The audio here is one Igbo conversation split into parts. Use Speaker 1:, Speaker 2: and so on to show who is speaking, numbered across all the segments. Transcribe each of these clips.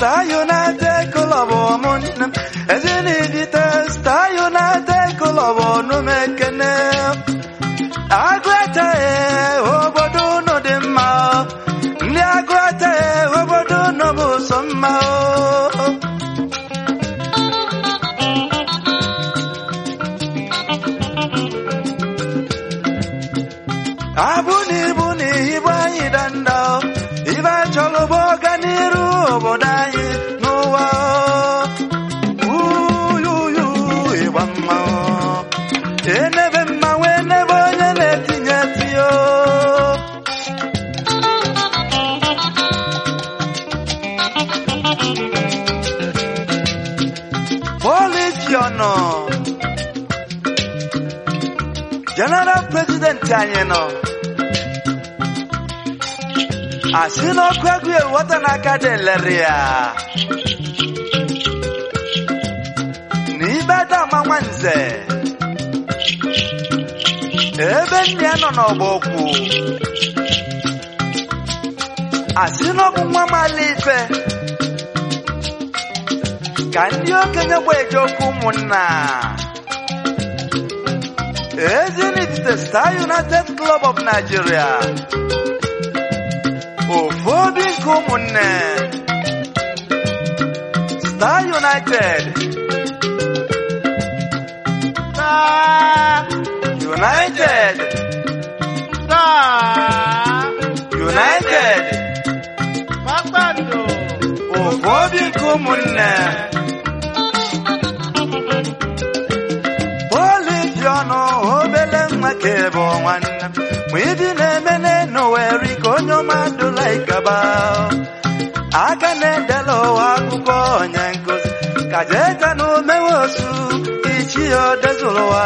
Speaker 1: Star United Club ụmụnne m ezinibite Star United Club ọnụ m ekene agụete obodo unu dị mma ndị agụete obodo unu bụ sọ mma o. abụ na ibu na ibu anyị danda ibe chọrọ bụ ọganiru obodo anyị n'ụwa uyuyu ịgba mmanwụ enebe mmanwụ enebe onye na-etinye tio polisi ọnọ general president anyị nọ asị n'ọkụ egwu ewota n'aka dị lere ya n'ibe dama nwanze ebe nne ya nọ n'ọgba okwu asị n'ọbụ nwa mala ife ka ndị okenye gba eje okwu ụmụnna Ezinifite Star United Club of Nigeria ofu obi nke ụmụnne Star United
Speaker 2: Star,
Speaker 1: United
Speaker 2: Star,
Speaker 1: United
Speaker 2: Kpakpando,
Speaker 1: ofu obi nke ụmụnne polisi ọnụ obele nwa ka ebe nwanne m ma ịdị na-eme n'enu weri ka onye ọma dụla ikaba aka na-edela ụwa akwụkwọ onye nkụzi ka jeta na omewe osu ichi ya odezụrụ ụwa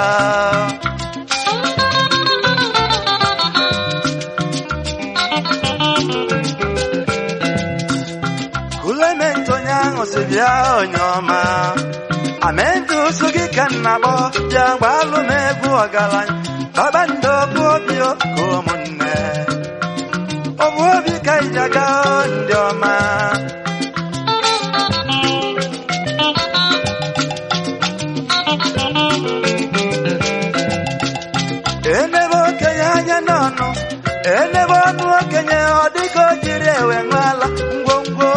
Speaker 1: Clement onye ahụ si bịa onye ọma amenti ụsụ gị ka nna kpọ bịa gbalụ m egwu ọgaranya kpakpando bụ obi ka ụmụnne ọ bụ obi ka iji aga ndị ọma enebe okenye anya n'ọnụ enebe ọnụ okenye ọ dịka o jiri ewe ṅụala ngwongwo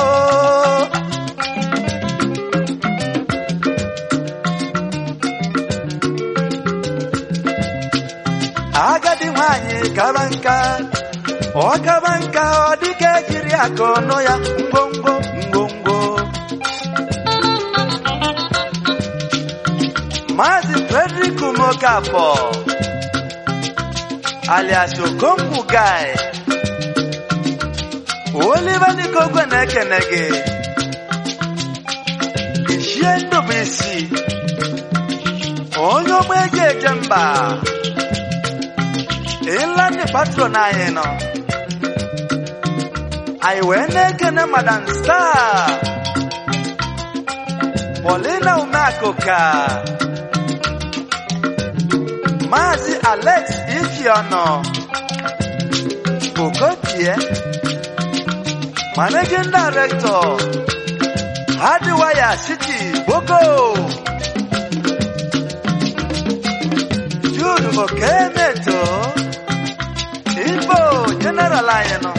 Speaker 1: agadi nwanyị kaba nka ọ kaba nka ọ dịka ejiri aka ọnụ ya ngwongwo ngwongwo Maazị Frederick Mokafọ alias Okonkwo Guy Oliver Nikogwe na-ekene gị Ichie Ndụbụisi onye ogbe eji eje mba Inland patron anyị nọ anyị wee na-ekene Madam Star Paulina Umeakụka Maazị Alex Ifeọnọ Okotie Managing Director Hardwire City Boko Jude Okemeto Igbo General anyị nọ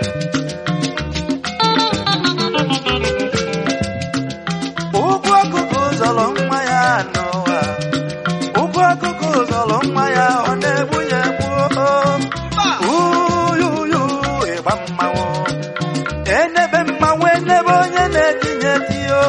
Speaker 1: ụgwọ ọkụkụ zọrọ nwa ya n'ụwa ụgwọ ọkụkụ zọrọ nwa ya ọ na-egbu ya egbu uyuyu ịgba mmanwụ enebe mmanwụ enebe onye na-etinye tiyo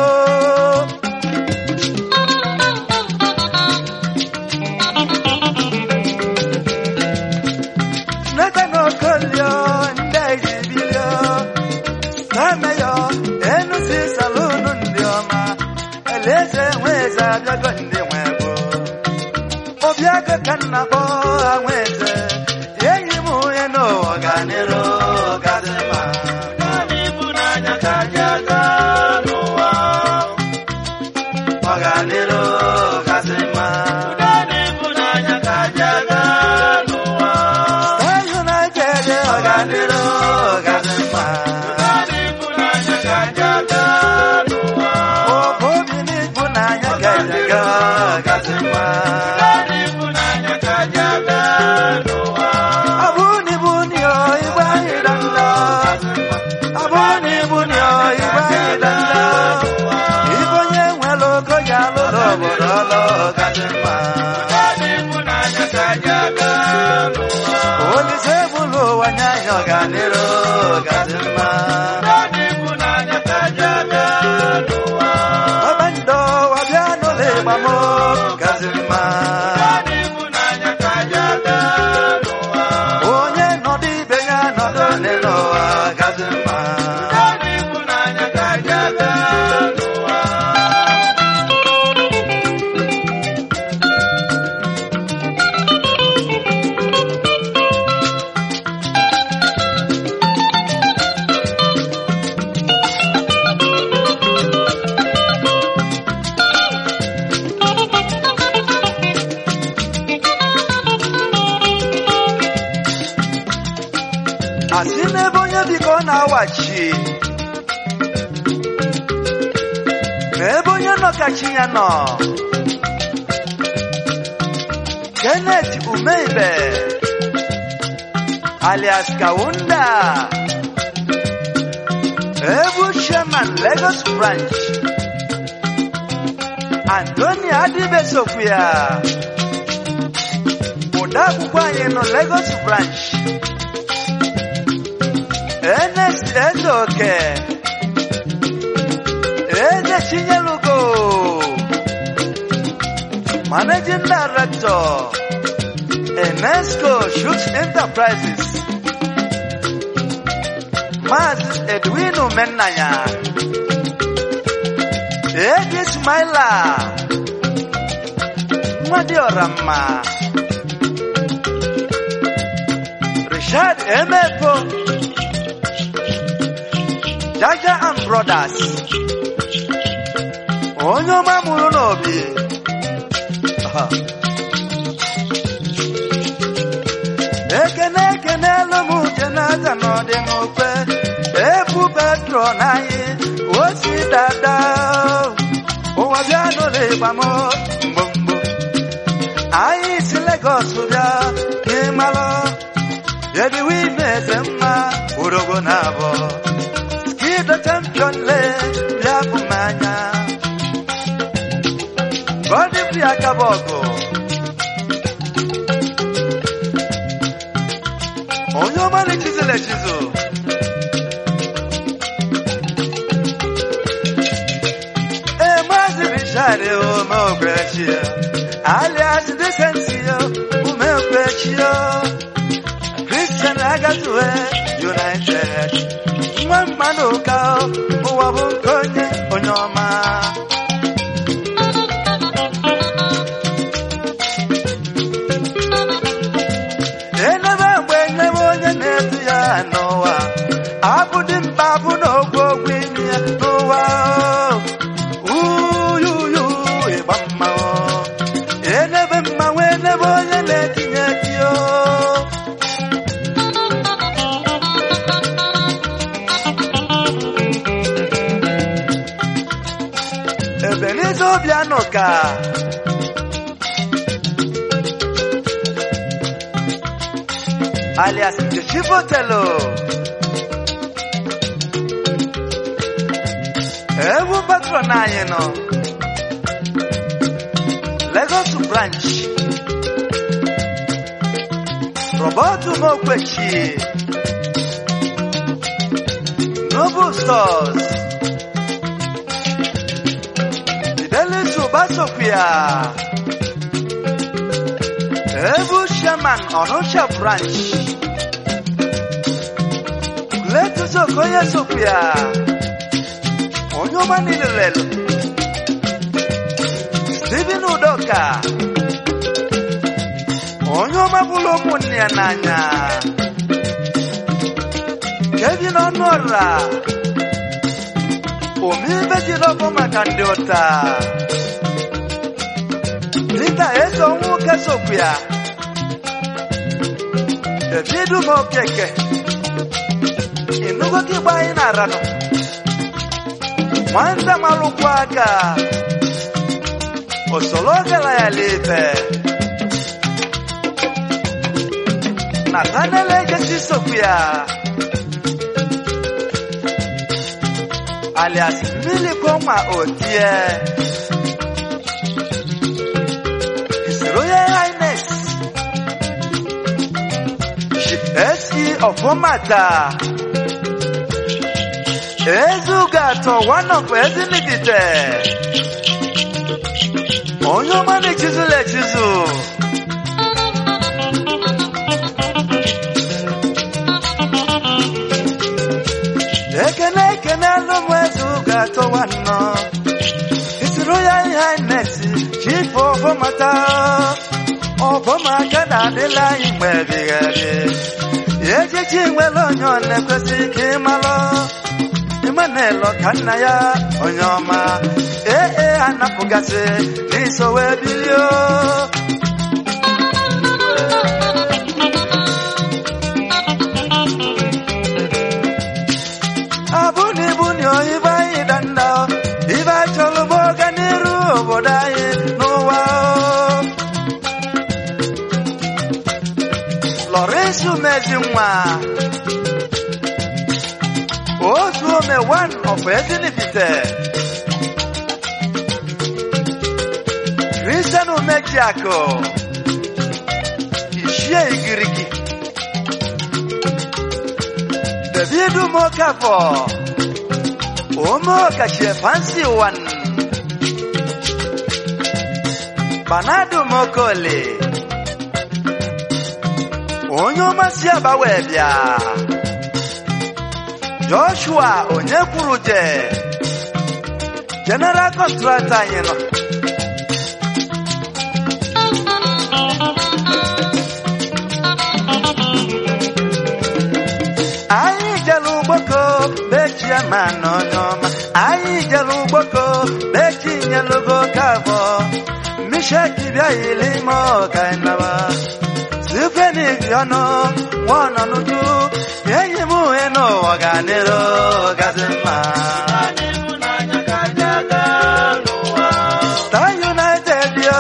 Speaker 1: Nathan Okolio ndị ejibilio Tameyo Enusi salunu ndị ọma Eleze nweze abịago ndị nwebo Obiago ka nna kpọ ha nweze Enyi m onye n'ụwa ganero gazima
Speaker 2: naanị ịhụnanya ka ji aga n'ụwa.
Speaker 1: Ọganero gazima
Speaker 2: Naanị ịhụnanya ka ji aga n'ụwa.
Speaker 1: Star United ọganero gazima
Speaker 2: Naanị ịhụnanya ka ji aga
Speaker 1: anya anyị ọganiru gazi mma
Speaker 2: naanị ịhụnanya ka ji aga n'ụwa
Speaker 1: ọbandọ wabịa n'ụlọ ịgba m gazi mma
Speaker 2: naanị ịhụnanya ka ji aga n'ụwa
Speaker 1: onye nọdụ ibe ya nọdụ n'ụwa gazi mma
Speaker 2: naanị ịhụnanya ka ji aga n'ụwa
Speaker 1: asị n'ebe onye bi ka ọ na-awachi ma ebe onye nọ ka chi ya nọ Kenneth Umeibe alias Kawunda Ebu Chairman Lagos Branch Anthony Adibe Sokuya Odeakwụkwọ anyị nọ Lagos Branch Ernest Ezoke Eze Chinyelugo Managing Director Enesco Shoots Enterprises Maazị Edwin Umennanya Edi Ismaila Nwadiọra mma Richard Emepo Jaja and Brothers onye ọma mụrụ n'obi Aha. ekene ekene elu m uche n'aza n'ọdị n'okpe ebu petro n'anyị osi dada ụwa bịa n'ụlọ ịgba m mgbomgbo anyị si Legọs bịa n'ịmalụ yediwe ime eze mma urogo na abụọ skido champion le bịa bụ m anya Godfrey Akabogo onye ọma na-echizula echizu ee maazị Richard Umeokwechio alias Decentio Umeokwechio Christian Agatue United nwa mmanụ ụka ụwa bụ nke onye onye ọma enebe mgbe enyewe onye na-edu ya n'ụwa abụ dị mkpa bụ na ogwu ogwu imi ya n'ụwa uyuyu ịgba mmanwụ enebe mmanwụ enebe onye na-etinye eti o Ebenezer Obiano ka alias Chifotelo ewu patron anyị nọ Lagos branch Robert Mokwechi Noble Stores Fidelis Ubasokwia Ebu Sherman Onusha Branch Letus Okoye Sokwia Onye ọma niile lelu Stephen Udoka onye ọma bụrụ ụmụnne ya n'anya Kevin Ọnụọra omeibe ji n'ọbụ maka ndị ụta Peter Eso nwoke sokwu ya Davidu m okeke ịnụgo ka igba anyị na-aranụ nwata malụkwu aka osoro gara ya lebe Nathaniel Egesi sokwu ya alias Millie Koma Otie His Royal Highness Chief SE ọfụmata ezuga atọ one of ezinigite onye ọma na-echizula echizu ekene ekene alụm ezuga atọ nwanọ isiro ya ihe neti chifu ọfụmata ọfụmaka na-adịla anyị mgbe ebighị ebi echichi nwere onye ọ na-ekwesị ka ịmalụ Emmanuel ka nna ya onye ọma ee ee anapụgasị n'iso wee bilio abụ na ibu na oyibo anyị danda ibe chọrọ bụ ọganiru obodo anyị n'ụwa Lawrence Umezinwa otu ome one of Ezinifite Christian Umejiako Ishie Igirigi David Mokafo Omo Kachie Fancy One Banado Mokole onye ọmasị agbawe bịa joshua onye kwuru je general contractor anyị nọ anyị jere ugboko bechie ma n'onye ọma anyị jere ugboko bechi nyelugo kabọ misheki bịa yili ime ọkainaba Sifenik ọnụ nwana n'uju enyi m uhe n'ụwa ga-adịrị gazi mma Star United yo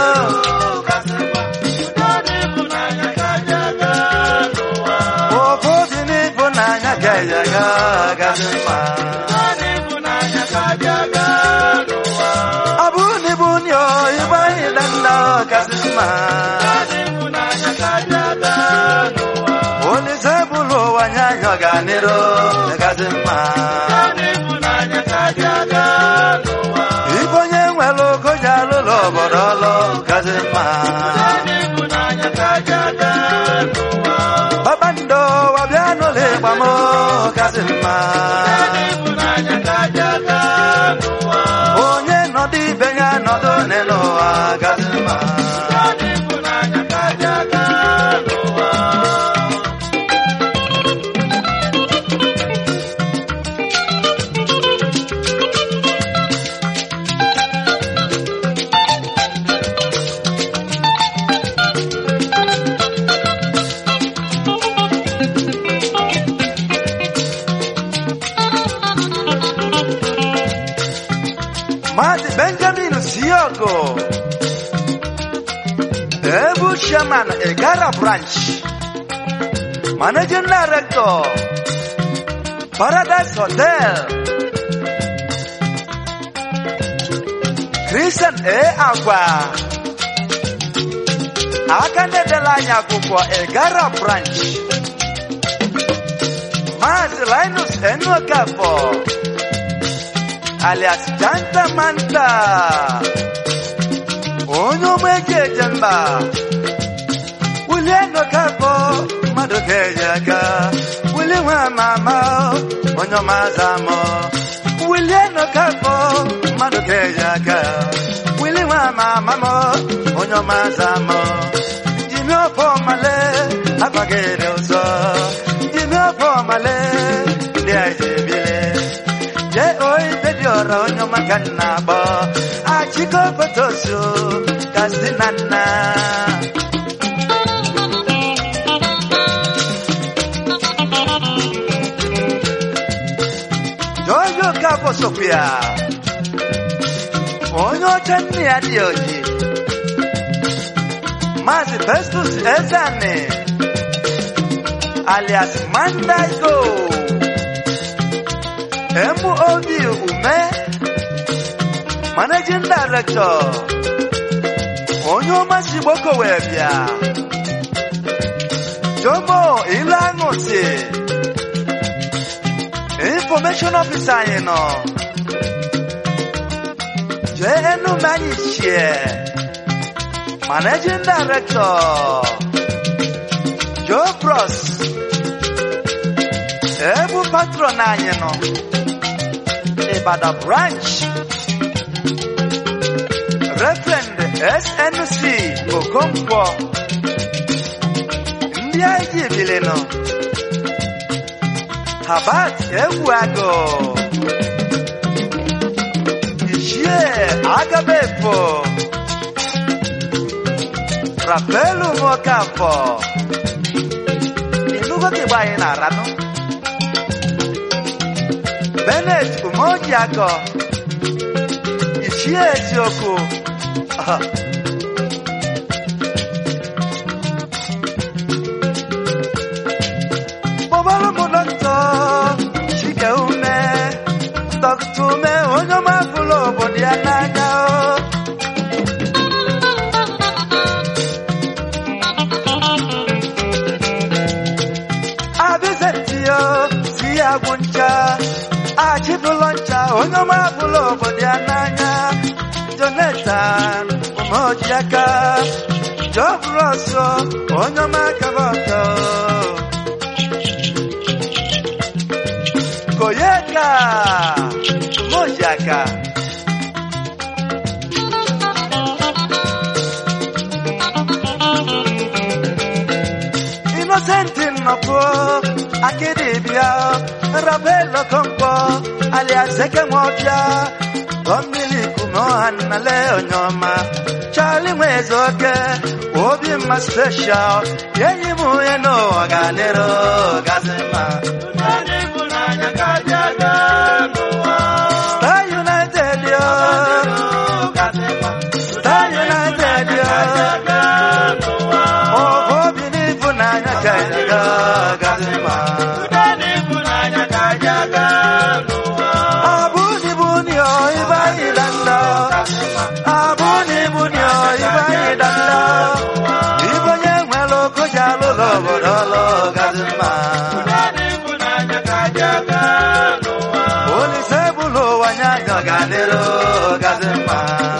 Speaker 1: ofu obi n'ịfụnanya ga-eyaga gazi mma ọ bụ n'ibu nyo ibe anyị danda gazi mma Olise bụrụ ụwa nye anyị ọganiru gazi mma Ibe onye nwere ogo ji alụlụ obodo ọlụ gazi mma Kpakpando wabịa n'ụlọ ịgba m gazi mma Onye nọdụ ibe ya nọdụ n'ụwa gazi mma Maazị Benjamin Siogo Ebu Chairman Egara Branch Managing Director Paradise Hotel Christian A. Agwa aka na-edela anyị akwụkwọ Egara Branch Maazị Linus Enokafọ alias Janta Manta onye ụmụ eji eje mba wulie nọkafọ mmadụ ga-eji aka wuli nwa ama ama onye ọma aza amụ wulie nọkafọ mmadụ ga-eji aka wili nwa ama ama m onye ọma aza amụ jimi ọfọ male agbaghere ụzọ jimi ọfọ male ndị a ji ebile je oyi bedi ọra onye ọma ka nna agbọ achịkọ fotosu kasị na nna Jojo Kafọ sokwu ya onye oche nne ya dị oji Maazị Festus Ezani alias Mandaigo MOB Ume Managing Director onye ọma si gboko wee bịa Jomo Ilangosi Information Officer anyị nọ JNU Manyichie Managing Director Joe Bros Ebu patron anyị nọ Ibadan branch Reverend SNC Okonkwo ndị anyị ji ebili nọ Habat Egwuago Ichie Agabefo Rapelu Nwokafọ Inugo kigba anyị na-aranụ Bennett Umojiakọ Ichie Eziokwu Aha. Kpọbara m dọkịta Chike ume dọkịta ume onye ọma fụlụ obodo ya n'anya o. Abizetiyo si ya gwụ ncha achịbụlọ ncha onye ọma fụlụ obodo ya n'anya Jonathan Umojiaka Jọbụrụ ọsọ onye ọma kaba ọtọ Koyeka Umojiaka Innocent nnọkwu akịdịbịa Rabelo Kompo alias Eke Nwọbịa Gọmmili Kumoha Nnale Onyoma Charlie Nwezoke Obi mma special Enyi m onye n'ụwa ga-adịrị gazima
Speaker 2: Ụdị ịhụnanya ka dị aga n'ụwa.
Speaker 1: Star United yo Star United yo Ọbụ obi n'ịfụnanya ka anyị ga gazima Abuni buni o ibai danda Abuni buni o ibai danda Ibonye nwelo kujalo lobo dolo gazima Olise bulo wanyanyo ganero gazima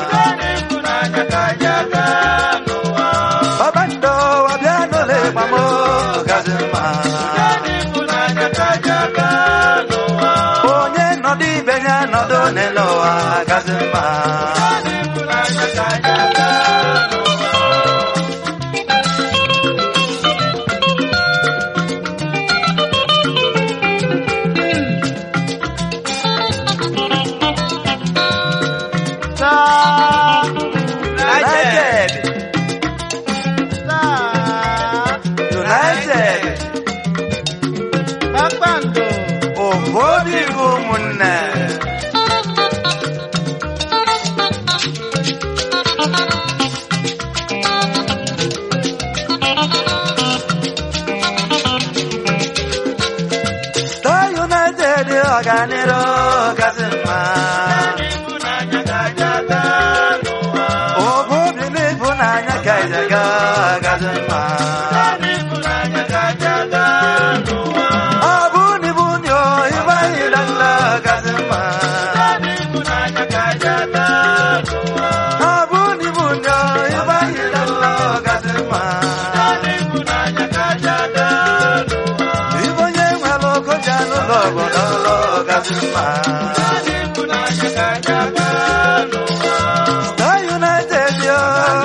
Speaker 1: Babando wabiano le mamo gazima Onye nọdụ ibe ya nọdụ n'ụwa gazima United United
Speaker 2: Kpakpando
Speaker 1: ụfọdụ igwe ụmụnne Star United ọganiru gasị mma obobi n'ịfụnanya ka ịjaga gasị mma abụni buni o ịbaghị danda gasị mma abụni buni o ịbaghị danda gasị mma Ibonye nwere okoja n'ụlọ obodo ọlọ gasị mma Star United yo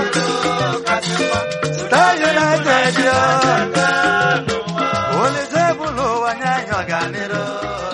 Speaker 1: Star United yo Olise bụlụ ụwa nye anyị ọganiru